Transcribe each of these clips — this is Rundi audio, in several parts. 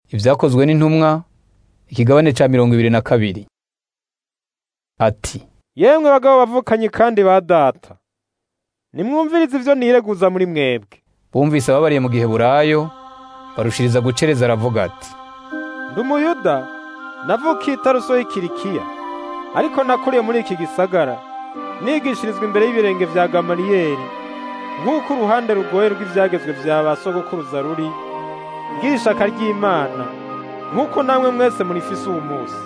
ibyakozwe n'intumwa ikigabane ca mirongo ibiri na kabiri ati yemwe bagabo bavukanye kandi ba data nimwumvirize ivyo nireguza muri mwebwe bumvise ababariye mu giheburayo barushiriza gucereza aravuga ati ndi umuyuda navukiye i taruso y'ikirikiya ariko nakuriye muri iki gisagara nigishirizwa imbere y'ibirenge vya gamaliyeli nk'uko uruhande rugoye rw'ivyagezwe vya ba sogokuruza ruri bw'ishaka ry'imana nk'uko namwe mwese murifise uwu munsi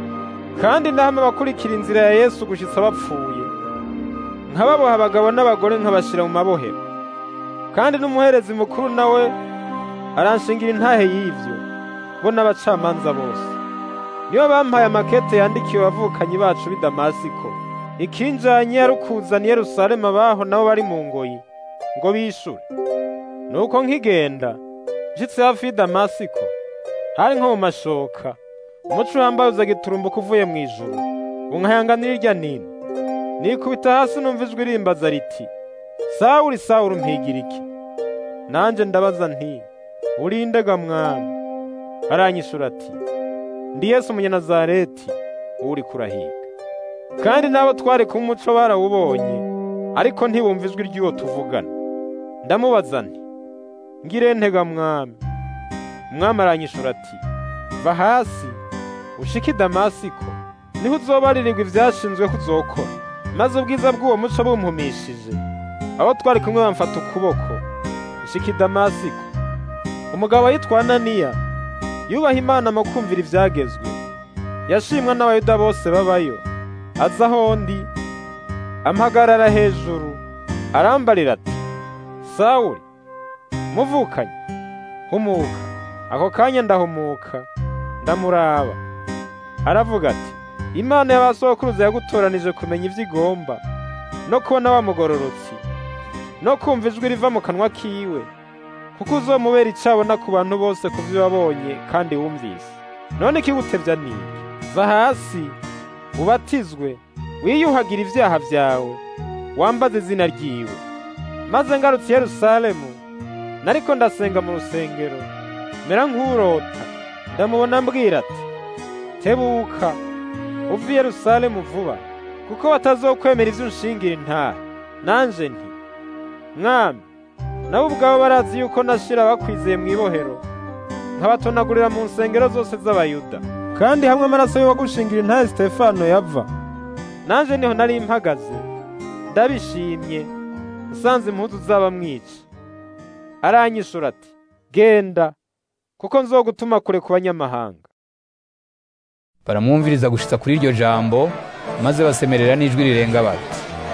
kandi ndahame abakurikira inzira ya yesu gushitsa bapfuye nkababoha abagabo n'abagore nkabashira mu mabohero kandi n'umuherezi mukuru nawe aranshingira intahe y'ivyo bo n'abacamanza bose niyo bampaye amakete yandikiwe abavukanyi bacu b'i damasiko ikinjanye yarukuzana i yerusalemu abaho nabo bari mu ngoyi ngo bishure nuko nkigenda nshitse hafi y'i damasiko hari nko mu mashoka umuco uhambaye uza giturumbuka uvuye mu ijuru unkayanganira irya nino nikubita hasi numva ijwi rimbaza riti sawuli sawuli mpigira iki nanje ndabaza nti urindega mwami aranyishura ati ndi yesu umunyanazareti uri kurahiga kandi n'abo twari ku muco barawubonye ariko ntibumva ijwi ry'uwo tuvugana ndamubaza nti ngire ntega mwami umwami aranyishura ati va hasi ushike i damasiko niho uzobaririrwa ivyashinzwe ko uzokora maze ubwiza bw'uwo muco bumpumishije abo twari kumwe bamfata ukuboko ushika i damasiko umugabo yitwa ananiya yubaha imana mu kumvira ivyagezwe yashimwa n'abayuda bose babayo aza aho ndi ampagarara hejuru arambarira ati sawuli muvukanye humuka ako kanya ndahumuka ndamuraba aravuga ati imana y'abasokuruza yagutoranije kumenya ivyo igomba no kubona wa mugororotsi no kumva ijwi riva mu kanwa kiwe kuko uzomubera icabona ku bantu bose ku vyo wabonye kandi wumvise none ikigutevya niki va hasi ubatizwe wiyuhagira ivyaha vyawe wambaze izina ryiwe maze ngarutse i yerusalemu nariko ndasenga mu rusengero mera nk'urota ndamubona mbwira ati tebuka uva i yerusalemu vuba kuko batazokwemera ivyo unshingira intaha nanje nti mwami nabo ubwabo barazi yuko nashira bakwizeye mu ibohero nkabatonagurira mu nsengero zose z'abayuda kandi hamwe amaraso y'uwagushingira intahe sitefano yava nanje niho nari mpagaze ndabishimye nsanze impuzu zaba mwica aranyishura ati genda kuko nzogutuma kure ku banyamahanga baramwumviriza gushitsa kuri iryo jambo maze basemerera n'ijwi rirenga bati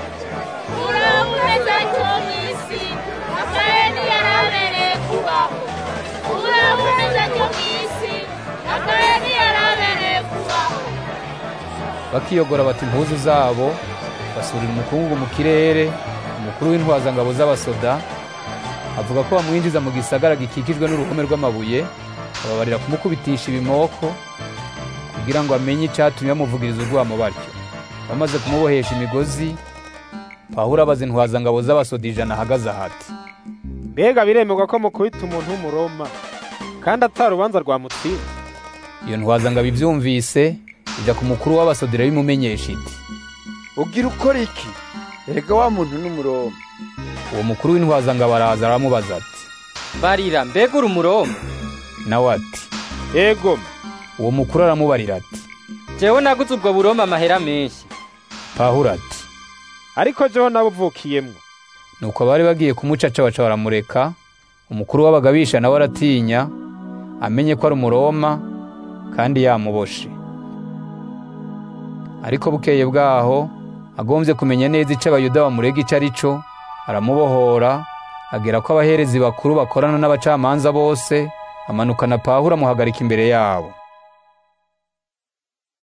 uraboneza cyo mw'isi akayeni yarabereye kubaho uraboneza cyo mw'isi akayeni yarabereye kubaho bakiyogora bata impuzu zabo basurira umukungugu mu kirere umukuru w'intwazangabo z'abasoda avuga ko bamwinjiza mu gisagara gikikijwe n'uruhome rw'amabuye ababarira kumukubitisha ibimoko kugira ngo amenye icyatumye bamuvugiriza urwamo batyo bamaze kumubohesha imigozi pawulo abaza intwazangabo z'abasoda ijana ahagaze ahati mbega biremerwa ko mukubita umuntu w'umuroma kandi atari urubanza rwamutsinda iyo ntwazangabo ivyumvise ija ku mukuru w'abasodera bimumenyesha iti ugira ukora iki erega wa muntu n'umuroma uwo mukuru w'intwazangabo araza aramubaza ati barira mbega uri umuroma nawe ati ego uwo mukuru aramubarira ati jewe naguze ubwo buroma amahera menshi pawulo ati ariko jeho nabuvukiyemwo nuko abari bagiye kumucaca baca baramureka umukuru w'abagabisha nawe aratinya amenye ko ari umuroma kandi yamuboshe ariko bukeye bwaho agombye kumenya neza ico abayuda bamurega ico ari co aramubohora agera ko abaherezi bakuru bakorana n'abacamanza bose amanukana pawulo amuhagarika imbere yabo